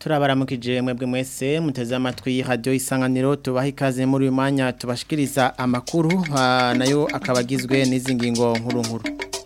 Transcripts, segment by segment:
turabaramukije mwebwe mwese muteze amatwi radio isanganiro tubaha ikaze muri uyu mwanya tubashikiriza amakuru nayo akaba agizwe n'izi ngingo nkuru nkuru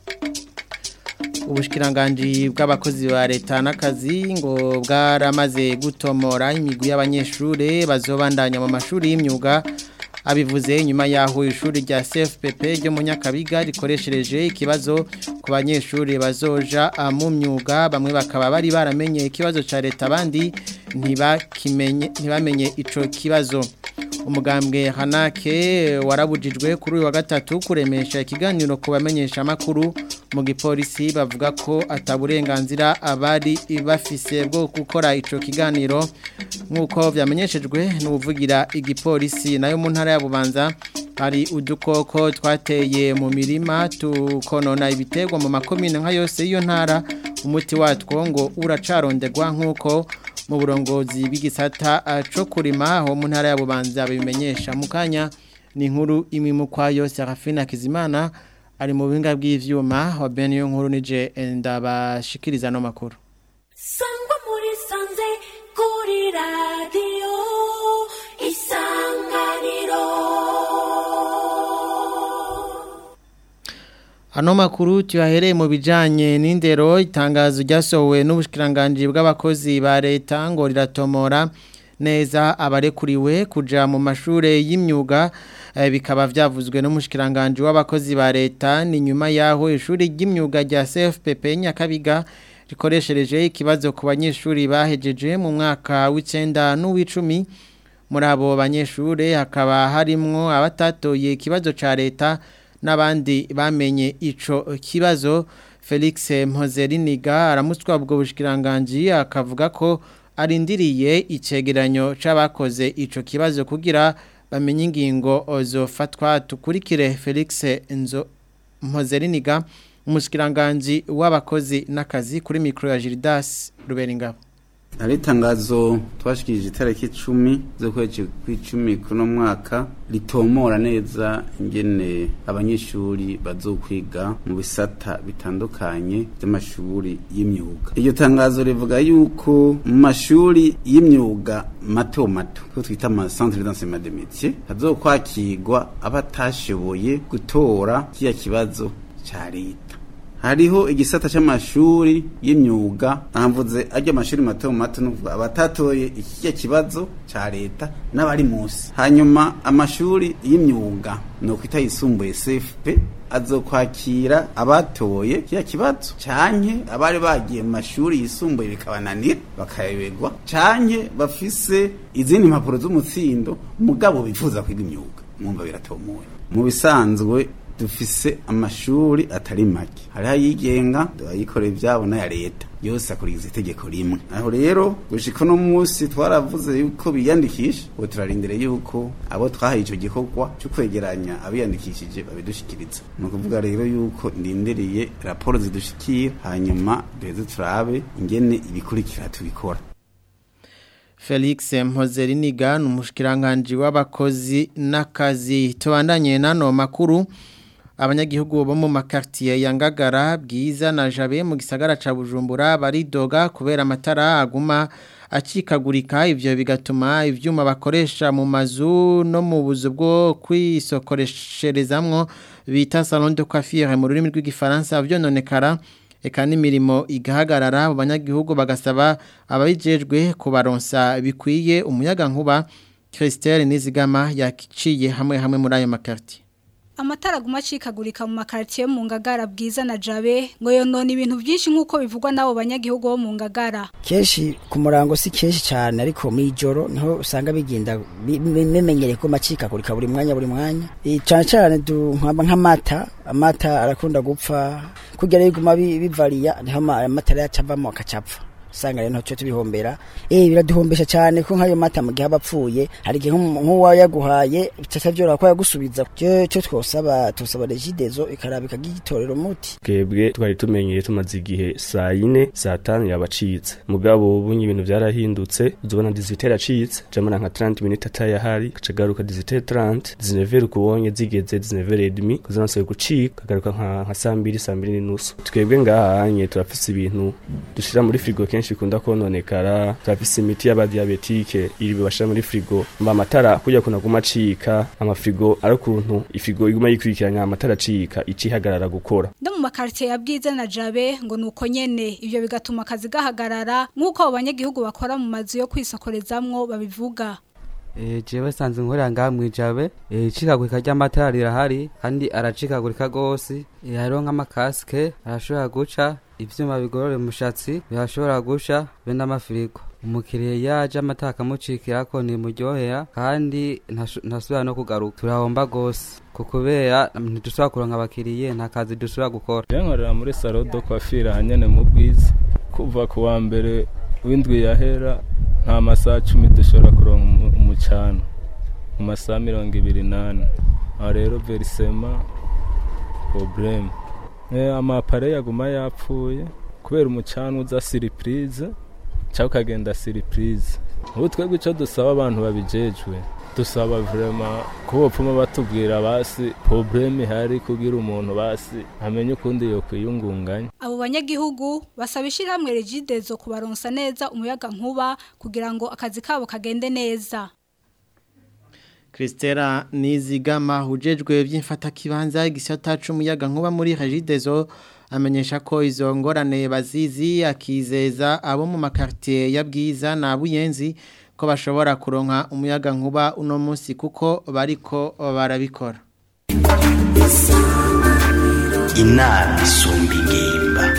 ubushikiranganje bw'abakozi ba leta n'akazi ngo bwaramaze gutomora imigwi y'abanyeshure bazobandanya mu mashuri y'imyuga abivuze nyuma yaho ishuri rya CFPP ryo mu Nyakabiga rikoreshereje ikibazo ku banyeshuri bazoja mu myuga bamwe bakaba bari baramenye ikibazo ca leta abandi ntibakimenye ntibamenye ico kibazo umugambwe Hanake warabujijwe kuri uyu wa gatatu kuremesha ikiganiro ku bamenyesha makuru mu gipolisi bavuga ko ataburenganzira abari bafise bwo gukora ico kiganiro nk'uko vyamenyeshejwe n'uvugira igipolisi nayo mu ntara ya Bubanza hari udukoko twateye mu mirima tukonona ibiterwa mu makomine nka yose y'iyo ntara umuti watwo ngo uracarondegwa nk'uko mu burongozi bw'igisata cyo kurima aho mu ntara ya Bubanza bimenyesha mu kanya ni inkuru imwe mu kwayo Serafina Kizimana ari mu buhinga bw'ivyuma wa Ben yo nkuru nije ndabashikiriza no makuru Sangwa muri sanze kuri radio isanganiro Ano makuru tuyahereye mu bijanye n'indero itangazo ryasohowe n'ubushikiranganje bw'abakozi ba leta ngo riratomora neza abarekuriwe kuja mu mashure y'imyuga bikaba vyavuzwe n'umushikiranganje w'abakozi ba leta ni nyuma yaho ishuri ry'imyuga rya CFPP Nyakabiga rikoreshereje ikibazo ku banyeshuri bahejeje mu mwaka w'icenda n'uw'icumi muri abo banyeshure hakaba harimwo abatatoye ikibazo ca leta n'abandi bamenye ico kibazo Felix Mpozeriniga aramutswa ubwo bushikiranganje akavuga ko arindiriye icegeranyo c'abakoze ico kibazo kugira bamenye ingingo zofatwa tukurikire Felix Enzo Mpozeriniga umushikiranganje w'abakozi n'akazi kuri micro ya Gildas Ruberingabo hari itangazo twashikirije itariki icumi z'ukwezi kw'icumi kuno mwaka ritomora neza ingene abanyeshuri bazokwiga mu bisata bitandukanye by'amashuri y'imyuga iryo tangazo rivuga yuko mu mashuri y'imyuga mato mato ko twita ama centre d'enseignement de métier hazokwakirwa abatashoboye gutora kiya kibazo ca leta hariho igisata c'amashuri y'imyuga ahamvuze ajya amashuri mato mato nuvuga abatatoye ikijya kibazo ca leta n'abari munsi hanyuma amashuri y'imyuga no kwita yisumbuye CFP azokwakira abatoye kiya kibazo canke abari bagiye mu mashuri yisumbuye bikabananira bakayobegwa canke bafise izindi mpapuro z'umutsindo mugabo bifuza kwiga imyuga mwumva biratomoye mu bisanzwe dufise amashuri atari make hariho ayigenga ayikorera ibyabo n'aya leta yose akurikiza itegeko rimwe aho rero gushika uno munsi twaravuze yuko biyandikisha ubu turarindire yuko abo twahaye icyo gikorwa cyo kwegeranya abiyandikishije babidushikiriza ni ukuvuga rero yuko ndindiriye raporo zidushikira hanyuma duheze turabe ingene ibikurikira tubikora Felix Mpozeriniga ni umushikiranganje w'abakozi n'akazi tubandanye nano makuru abanyagihugu bo mu makartier ya Ngagara bwiza na Jabe mu gisagara ca Bujumbura baridoga kubera amatara aguma acikagurika ivyo bigatuma ivyuma bakoresha mu mazu no mu buzu bwo kwisokoresherezamwo bita salon de coiffure mu rurimi rw'igifaransa vyononekara eka n'imirimo igahagarara mu banyagihugu bagasaba ababijejwe kubaronsa bikwiye umuyaga nkuba Christelle Nizigama yakiciye hamwe hamwe muri ayo makartier amatara aguma acikagurika mu makartier mu ngagara bwiza na jabe ngo yonona ibintu byinshi nk'uko bivugwa n'abo banyagihugu bo mu ngagara kenshi ku murango si kenshi cyane ariko mu ijoro niho usanga bigenda bimenyereye ko macikagurika buri mwanya buri mwanya cyane cyane nk'amata amata arakunda gupfa kugira biguma bivariya niho amatara yacavamo akacapfa usanga rero ntacyo tubihombera eh biraduhombesha cyane ko nk'ayo mata mu gihe abapfuye hari igihe nk'uwa yaguhaye bitatavyora ko yagusubiza cyo cyo twosaba tusaba regidezo ikarabika gitorero muti twebwe twari tumenyeye tumaze igihe saa yine saa tanu yabacitse mugabo ubu ibintu byarahindutse uzobona dizitera acitse jamana nka 30 minutes atayahari kacagaruka dizitera 30 19 kubonye zigeze 19 et demi kuzanse gucika kagaruka nka nka saa 2 saa 2 n'inusu twebwe ngahanye turafise ibintu dushira muri frigo kenshi kenshi ikunda kononekara turafise imiti y'abadiabetike iri bibashira muri frigo mba amatara kujya kuna guma acika amafrigo ari ukuntu ifrigo iguma yikurikiranya amatara acika icihagarara gukora no mu makaritiye ya bwiza na jabe ngo nuko nyene ivyo bigatuma akazi gahagarara nk'uko abo banyagihugu bakora mu mazu yo kwisokorezamwo babivuga Eh, jewe sanze nkorera ngaha mwijabe eh, icikagurika ry'amatara rirahari kandi aracikagurika gose eh, hariho nk'amakasike arashobora guca ivyuma bigorora umushatsi birashobora gusha be n'amafirigo umukiriya yaje amatara akamucikirako ntimuryohera kandi ntasho- ntasubira no kugaruka turahomba gose ku kubera ntidusubira kuronka abakiriye nta kazi dusubira gukora yankorera muri salo do kwafira hanyene mu bwiza kuva ku wa mbere w'indwi yahera nta masaha cumi dushobora kuronka umu- umucana mu masaha mirongo ibiri n'ane aho rero verisema probleme Eh, amapare yaguma yapfuye kubera umucana uza siripurize cyangwa ukagenda siripurize ubu twebwe icyo dusaba abantu babijejwe dusaba vrema ko bopfuma batubwira basi probleme ihari kugira umuntu basi amenye ukundi yo kwiyungunganya abo banyagihugu basaba ishyirahamwe regidezo kubaronsa neza umuyaga nkuba kugira ngo akazi kabo kagende neza Christera Nizigama hujejwe by'imfata kibanza igisata c'umuyaga nkuba muri Regidezo amenyesha ko izo ngorane bazizi akizeza abo mu makartier ya bwiza na buyenzi ko bashobora kuronka umuyaga nkuba uno munsi kuko bariko barabikora inama isumba ingimba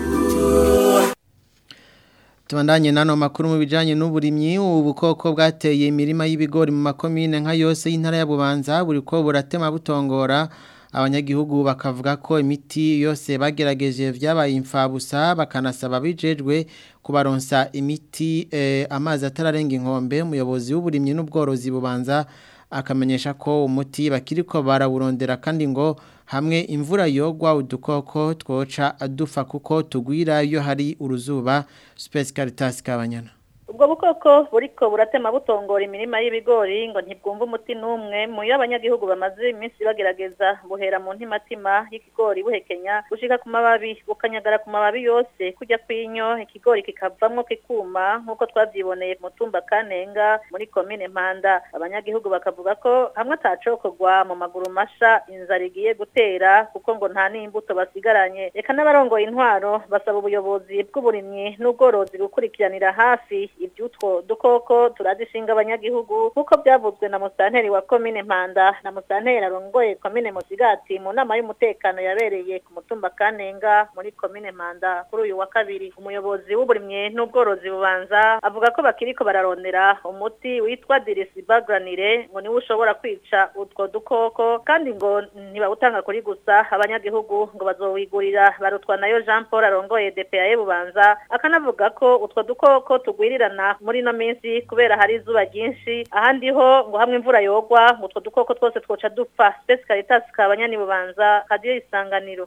Tubandanye nano makuru mu bijanye n'uburimyi ubukoko bwateye imirima y'ibigori mu makomine nka yose y'intara ya Bubanza buri ko buratema butongora abanyagihugu bakavuga ko imiti yose bagerageje vyabaye imfabusa bakanasaba bijejwe kubaronsa imiti eh, amazi atararenga inkombe umuyobozi w'uburimyi n'ubworozi bubanza akamenyesha ko umuti bakiriko barawurondera kandi ngo hamwe imvura yogwa udukoko twoca adufa kuko tugwira iyo hari uruzuba Space Caritas kabanyana ubwo bukoko buriko buratema butongora imirima y'ibigori ngo ntibwumva umuti n'umwe mu yo abanyagihugu bamaze iminsi bagerageza buhera mu ntimatima y'ikigori buhekenya gushika ku mababi bukanyagara ku mababi yose kujya kw'inyo ikigori kikavamwo kikuma nk'uko twavyiboneye mu tumba kanenga muri komine mpanda abanyagihugu bakavuga ko hamwe atacokorwa mu maguru masha inzara igiye gutera kuko ngo nta n'imbuto basigaranye reka n'abarongoye intwaro basaba ubuyobozi bw'uburimyi n'ubworozi gukurikiranira hafi iby'utwo dukoko turazishinga abanyagihugu nk'uko byavuzwe na musanteri wa komine mpanda na musanteri arongoye komine musigati mu nama y'umutekano yabereye ku mutumba kanenga muri komine mpanda kuri uyu wa kabiri umuyobozi w'uburimyi n'ubworozi bubanza avuga ko bakiriko bararondera umuti witwa dirisibagranire ngo niwe ushobora kwica utwo dukoko kandi ngo ntibawutanga kuri gusa abanyagihugu ngo bazowigurira barutwa nayo jean paul arongoye dpa bubanza akanavuga ko utwo dukoko tugwirirana muri ino minsi kubera hari izuba ryinshi ahandi ho ngo hamwe imvura yogwa ngo utwo dukoko twose twoca dupfa spesi caritas kabanyani bubanza kadiyo isanganiro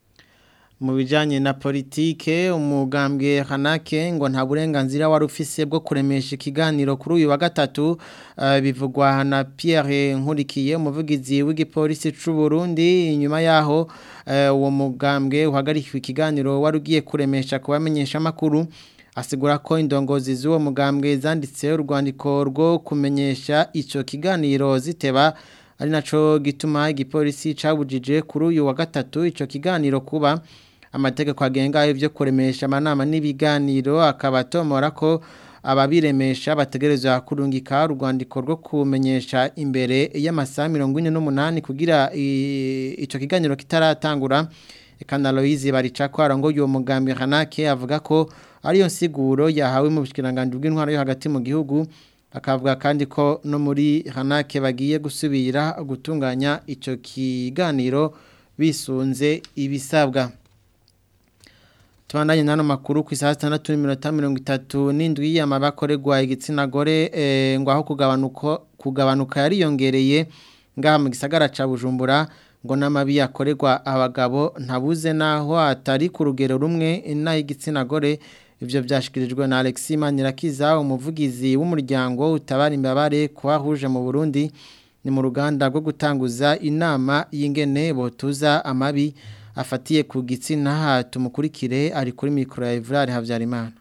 mu bijanye na politike umugambwe Hanake ngo nta burenganzira wari ufise bwo kuremesha ikiganiro kuri uyu wa gatatu uh, bivugwa na Pierre Nkurikiye umuvugizi w'igipolisi c'u Burundi inyuma yaho uwo uh, mugambwe uhagarikiwe ikiganiro wari ugiye kuremesha kubamenyesha makuru asigura ko indongozi z'uwo mugambwe zanditse urwandiko rwo kumenyesha ico kiganiro ziteba ari naco gituma igipolisi cabujije kuri uyu wa gatatu ico kiganiro kuba amategeko agenga ivyo kuremesha amanama n'ibiganiro akabatomora ko ababiremesha bategerezwa kurungika urwandiko rwo kumenyesha imbere y'amasaha 48 kugira ico kiganiro kitaratangura Ekana Loise barica ko arango yo mugambi Hanake avuga ko ariyo nsiguro yahawe mu bushikiranganje bw'intwaro yo hagati mu gihugu akavuga kandi ko no muri Hanake bagiye gusubira gutunganya ico kiganiro bisunze ibisabwa Tubandanye nano makuru ku isaha 6:37 n'indwi y'amabakoregwa igitsina gore eh, ngo aho kugabanuka kugabanuka yariyongereye ngaha mu gisagara ca Bujumbura ngo n'amabi yakorerwa abagabo ntabuze naho atari ku rugero rumwe naho igitsina gore ibyo byashyikirijwe na Alexis Manirakiza umuvugizi w'umuryango utabara imbabare kuhahuje mu Burundi ni mu ruganda rwo gutanguza inama y'ingene botuza amabi afatiye ku gitsina tumukurikire ari kuri mikoro ya Evrard Habyarimana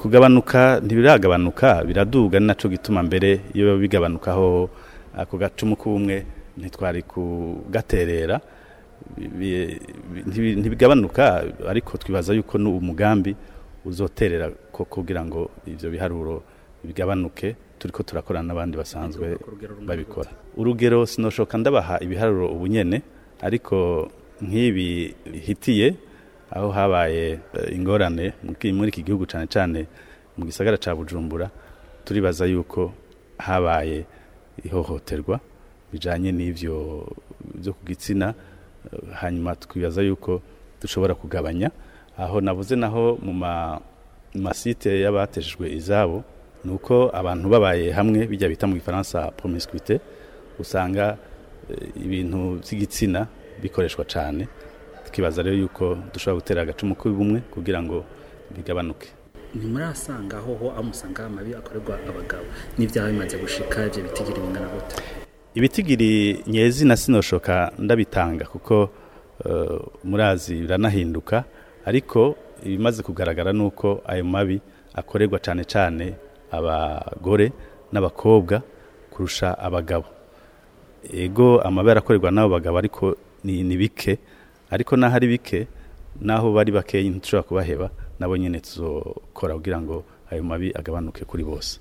kugabanuka ntibiragabanuka biraduga ni naco gituma mbere iyo bigabanukaho ako gacumu k'ubumwe ntitwari kugaterera bi- bi- ntibigabanuka ariko twibaza yuko n'umugambi uzoterera ko kugira ngo ivyo biharuro bigabanuke turiko turakorana n'abandi basanzwe babikora urugero sinoshoka ndabaha ibiharuro ubunyene ariko nk'ibi hitiye aho habaye eh, ingorane mu ki- muri iki gihugu cane cane mu gisagara ca Bujumbura turibaza yuko habaye ihohoterwa bijanye n'ivyo byo ku gitsina eh, hanyuma twibaza yuko dushobora kugabanya aho navuze naho mu ma mu masite y'abateshejwe izabo nuko abantu babaye hamwe bijya bita mu gifaransa promiscuité usanga eh, ibintu by'igitsina bikoreshwa cyane tukibaza rero yuko dushobora gutera agacumu k'ubumwe kugira ngo bigabanuke ntimurasanga aho ho aho musanga amabi akorerwa abagabo n'ibyaha bimaze gushika ibyo bitigiri bingana gute ibitigiri nyezi na sinoshoka ndabitanga kuko eh, murazi biranahinduka ariko ibimaze kugaragara nuko ayo mabi akorerwa cyane cyane abagore n'abakobwa kurusha abagabo ego amabi arakorerwa n'abo bagabo ariko ni, ni bike ariko naho ari bike naho bari bakeyi ntitushobora kubaheba nabo nyene tuzokora kugira ngo ayo mabi agabanuke kuri bose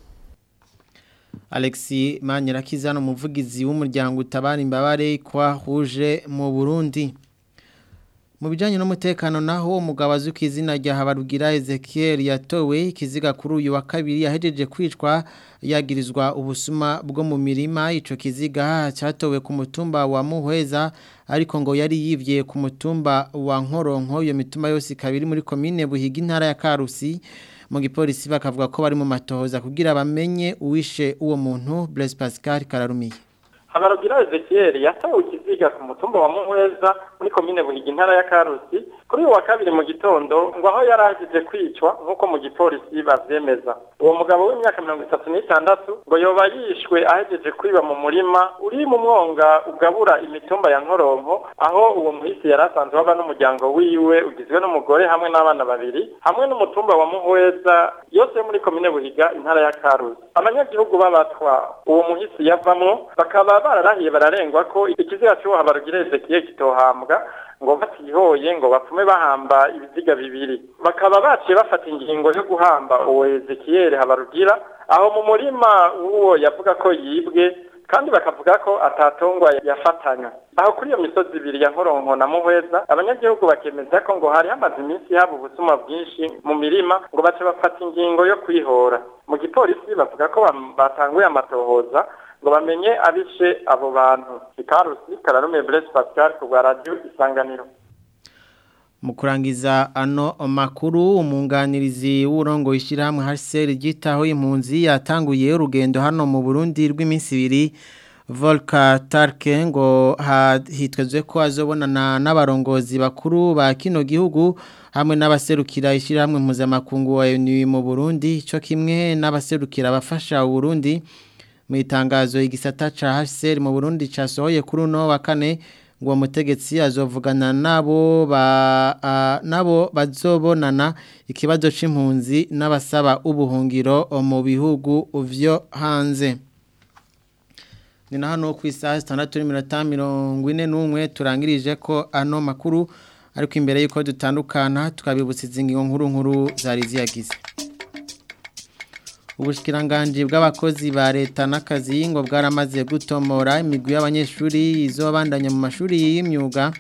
Alexi Manyirakizano umuvugizi w'umuryango utabara imbabare kwa huje mu Burundi mu bijanye n'umutekano naho umugabo azwi ku izina rya Habarugira Ezekiel yatowe ikiziga kuri uyu wa kabiri yahejeje kwicwa yagirizwa ubusuma bwo mu mirima ico kiziga cyatowe ku mutumba wa Muhweza ariko ngo yari yivye ku mutumba wa Nkoronko iyo mituma yose ikabiri muri komine Buhiga intara ya Karusi mu gipolisi bakavuga ko bari mu matohoza kugira bamenye uwishe uwo muntu Blaise Pascal Kararumiye Habarugira Ezekiel yatawe ikiziga ku mutumba wa Muhweza muri komine Buhiga intara ya Karusi kuri uyu wa kabiri mu gitondo ngo aho yari agize kwicwa nk'uko mu gipolisi bavyemeza uwo mugabo w'imyaka mirongo itatu n'itandatu ngo yoba yishwe ahejeje kwiba mu murima uri mu mwonga ugabura imitumba ya Nkoronko aho uwo muhisi yari asanzwe aba n'umuryango wiwe ugizwe n'umugore hamwe n'abana babiri hamwe n'umutumba wa Muhweza yose yo muri komine Buhiga intara ya Karusi abanyagihugu babatwa uwo muhisi yavamwo bakaba bararahiye bararengwa ko ikiziga cy'uwo Habarugira Ezekiel kitohambwa ngo batihoye ngo bapfume bahamba ibiziga bibiri bakaba baciye bafata ingingo yo guhamba uwo Ezekiel Habarugira aho mu murima uwo yavuga ko yibwe kandi bakavuga ko atatongwa yafatanya aho kuri iyo misozi ibiri ya Nkoronko na Muhweza abanyagihugu bakemeza ko ngo hari hamaze iminsi haba ubusuma bwinshi mu mirima ngo bace bafata ingingo yo kwihora mu gipolisi bavuga ko bam- batanguye amatohoza ngo bamenye abishe abo bantu ikarusi kararume Blaise Pascal ku bwa radio isanganiro mu kurangiza ano makuru umunganirizi w'urongo ishyirahamwe HCR ryitaho impunzi yatanguye urugendo hano mu Burundi rw'iminsi ibiri Volka Tarke ngo ha- hitezwe ko azobonana n'abarongozi bakuru ba kino gihugu hamwe n'abaserukira ishyirahamwe mpuzamakungu wa ONU mu Burundi cyo kimwe n'abaserukira abafasha Burundi mu itangazo igisata ca HCR mu Burundi casohoye kuri uno wa kane ngo uwo mutegetsi azovugana nabo ba a- nabo bazobonana ikibazo c'impunzi n'abasaba ubuhungiro mu bihugu vyo hanze ni na hano ku isaha zitandatu n'iminota mirongo ine n'umwe turangirije ko ano makuru ariko imbere y'uko dutandukana tukabibutsa izi ngingo nkuru nkuru zari ziyagize Ubushikiranganji bw'abakozi ba leta n'akazi ngo bwaramaze gutomora imigwi y'abanyeshuri izobandanya mu mashuri y'imyuga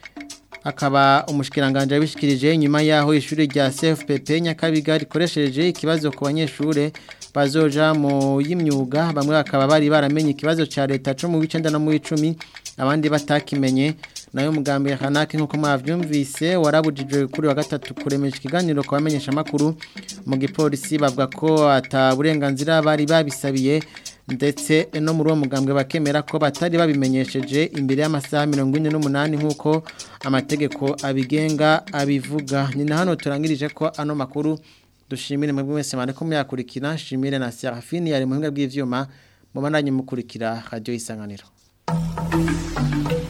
akaba umushikiranganje yabishikirije nyuma yaho ishuri rya CFPP Nyakabiga rikoresheje ikibazo ku banyeshure bazoja mu y'imyuga bamwe bakaba bari baramenye ikibazo ca leta cyo mu bicenda no mu 10 abandi batakimenye nayo mugambi ya Hanaki nkuko mwavyumvise warabujijwe kuri wa gatatu kuremesha ikiganiro kwa bamenyesha makuru mu gipolisi bavuga ko ata burenganzira bari babisabiye ndetse no muri uwo mugambwe bakemera ko batari babimenyesheje imbere y'amasaha 48 nkuko amategeko abigenga abivuga ni na hano turangirije ko ano makuru dushimire mwebwe mwese mane ko muyakurikira shimire na Serafine yari muhinga bw'ivyuma mu bandanye mukurikira radio isanganiro